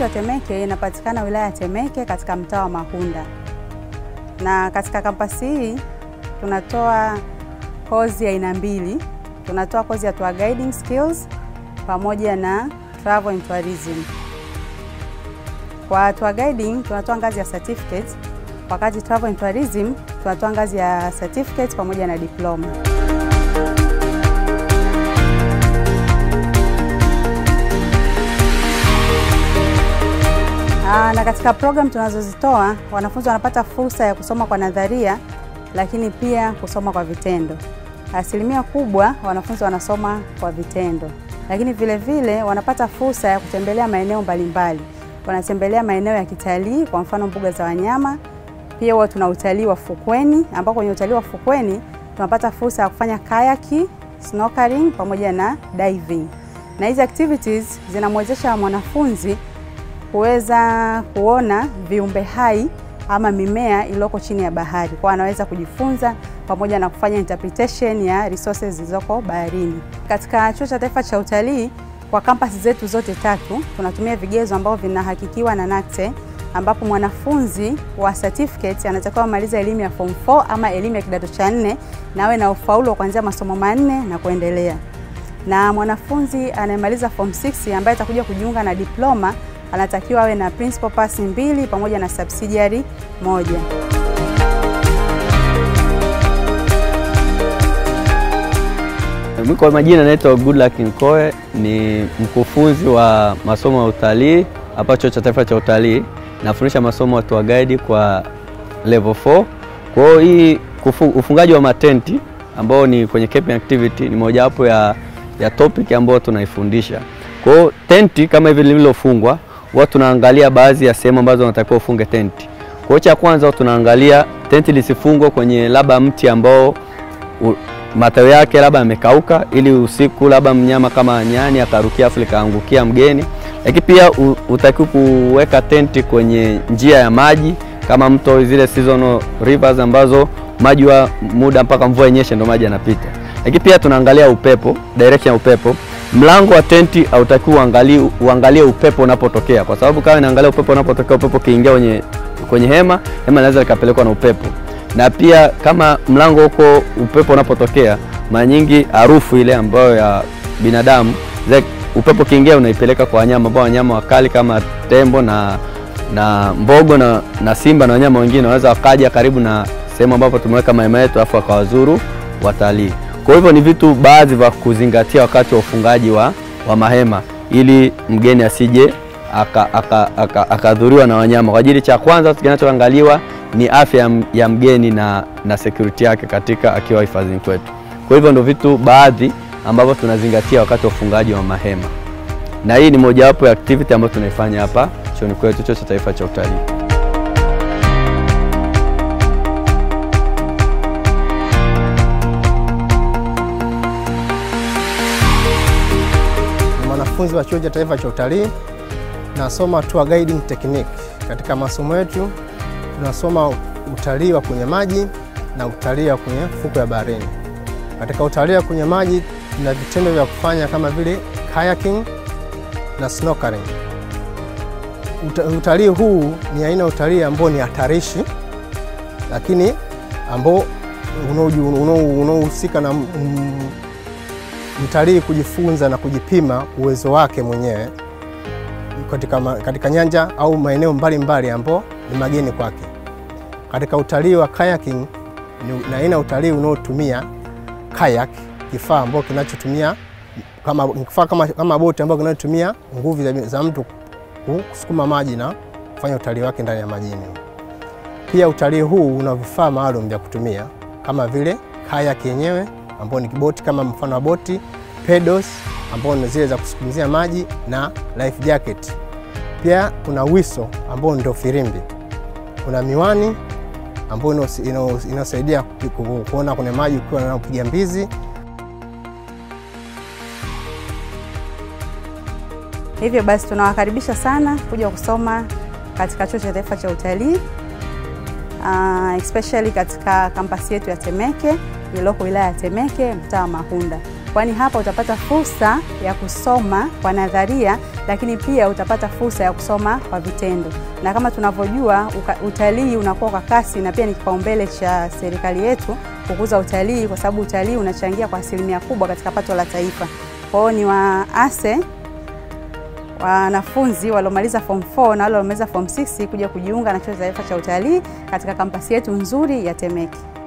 Temeke inapatikana wilaya ya Temeke katika mtaa wa Mahunda, na katika kampasi hii tunatoa kozi ya aina mbili. Tunatoa kozi ya tour guiding skills pamoja na travel and tourism. Kwa tour guiding tunatoa ngazi ya certificate, wakati travel and tourism tunatoa ngazi ya certificate pamoja na diploma. Aa, na katika program tunazozitoa wanafunzi wanapata fursa ya kusoma kwa nadharia lakini pia kusoma kwa vitendo. Asilimia kubwa wanafunzi wanasoma kwa vitendo, lakini vile vile wanapata fursa ya kutembelea maeneo mbalimbali. Wanatembelea maeneo ya kitalii, kwa mfano mbuga za wanyama. Pia huwa tuna utalii wa fukweni, ambao kwenye utalii wa fukweni tunapata fursa ya kufanya kayaki, snorkeling pamoja na diving, na hizi activities zinamwezesha mwanafunzi kuweza kuona viumbe hai ama mimea iliyoko chini ya bahari, kwa anaweza kujifunza pamoja na kufanya interpretation ya resources zilizoko baharini. Katika Chuo cha Taifa cha Utalii, kwa kampasi zetu zote tatu tunatumia vigezo ambavyo vinahakikiwa na NACTE, ambapo mwanafunzi wa certificate anatakiwa amaliza elimu ya form 4 ama elimu ya kidato cha nne na awe na ufaulu wa kuanzia masomo manne na kuendelea, na mwanafunzi anayemaliza form 6 ambaye atakuja kujiunga na diploma anatakiwa awe na principal pass mbili pamoja na subsidiary moja. Mimi kwa majina naitwa Goodluck Nkoe, ni mkufunzi wa masomo ya utalii hapa Chuo cha Taifa cha Utalii. Nafundisha masomo ya tour guide kwa level 4. Kwa hiyo hii kufu, ufungaji wa matenti ambao ni kwenye camping activity ni mojawapo ya, ya topic ambayo tunaifundisha. Kwa hiyo tenti kama hivi lililofungwa, huwa tunaangalia baadhi ya sehemu ambazo unatakiwa ufunge tenti. Kwa hiyo cha kwanza tunaangalia tenti lisifungwe kwenye labda mti ambao u, matawi yake labda yamekauka, ili usiku labda mnyama kama nyani akarukia afu likaangukia mgeni. Lakini pia utakiwa kuweka tenti kwenye njia ya maji kama mto, zile seasonal rivers ambazo maji wa muda mpaka mvua inyeshe ndo maji yanapita. Lakini pia tunaangalia upepo, direction ya upepo. Mlango wa tenti hautakiwi uangalie, uangalie upepo unapotokea, kwa sababu kama inaangalia upepo unapotokea, upepo kiingia kwenye, kwenye hema, hema inaweza likapelekwa na upepo na pia kama mlango huko upepo unapotokea, mara nyingi harufu ile ambayo ya binadamu zile, upepo kiingia unaipeleka kwa wanyama ambao wanyama wakali kama tembo na, na mbogo na, na simba na wanyama wengine wanaweza wakaja karibu na sehemu ambapo tumeweka mahema yetu afu wakawazuru watalii. Kwa hivyo ni vitu baadhi vya kuzingatia wakati wa ufungaji wa, wa mahema ili mgeni asije akadhuriwa aka, aka, aka na wanyama. Kwa ajili cha kwanza kinachoangaliwa ni afya ya mgeni na, na security yake katika akiwa hifadhini kwetu. Kwa hivyo ndio vitu baadhi ambavyo tunazingatia wakati wa ufungaji wa mahema, na hii ni mojawapo ya activity ambayo tunaifanya hapa chuoni kwetu, Chuo cha Taifa cha Utalii. Mwanafunzi wa Chuo cha Taifa cha Utalii, nasoma tour guiding technique. Katika masomo yetu tunasoma utalii wa kwenye maji na utalii wa kwenye fuko ya baharini. Katika utalii wa kwenye maji tuna vitendo vya kufanya kama vile kayaking na snorkeling. Uta, utalii huu ni aina ya utalii ambao ni hatarishi, lakini ambao unaohusika na mtalii kujifunza na kujipima uwezo wake mwenyewe katika, katika nyanja au maeneo mbalimbali ambao ni mageni kwake. Katika utalii wa kayaking ni aina utalii unaotumia kayak, kifaa ambao kinachotumia kama kifaa kama, kama boti ambayo kinachotumia nguvu za, za mtu kusukuma maji na kufanya utalii wake ndani ya majini. Pia utalii huu una vifaa maalum vya kutumia kama vile kayak yenyewe ambao ni boti kama mfano wa boti, pedals ambao ni zile za kusukumizia maji na life jacket. Pia kuna wiso ambao ndio firimbi. Kuna miwani ambayo inasaidia kuona kwenye maji ukiwa unapiga mbizi. Hivyo basi tunawakaribisha sana kuja kusoma katika Chuo cha Taifa cha Utalii, uh, especially katika kampasi yetu ya Temeke iliyoko wilaya ya Temeke, mtaa wa Mahunda. kwani hapa utapata fursa ya kusoma kwa nadharia, lakini pia utapata fursa ya kusoma kwa vitendo. Na kama tunavyojua utalii unakuwa kwa kasi na pia ni kipaumbele cha serikali yetu kukuza utalii, kwa sababu utalii unachangia kwa asilimia kubwa katika pato la taifa. Kwa hiyo ni waase wanafunzi waliomaliza form 4 na wale waliomaliza form 6 kuja kujiunga na chuo cha taifa cha utalii katika kampasi yetu nzuri ya Temeke.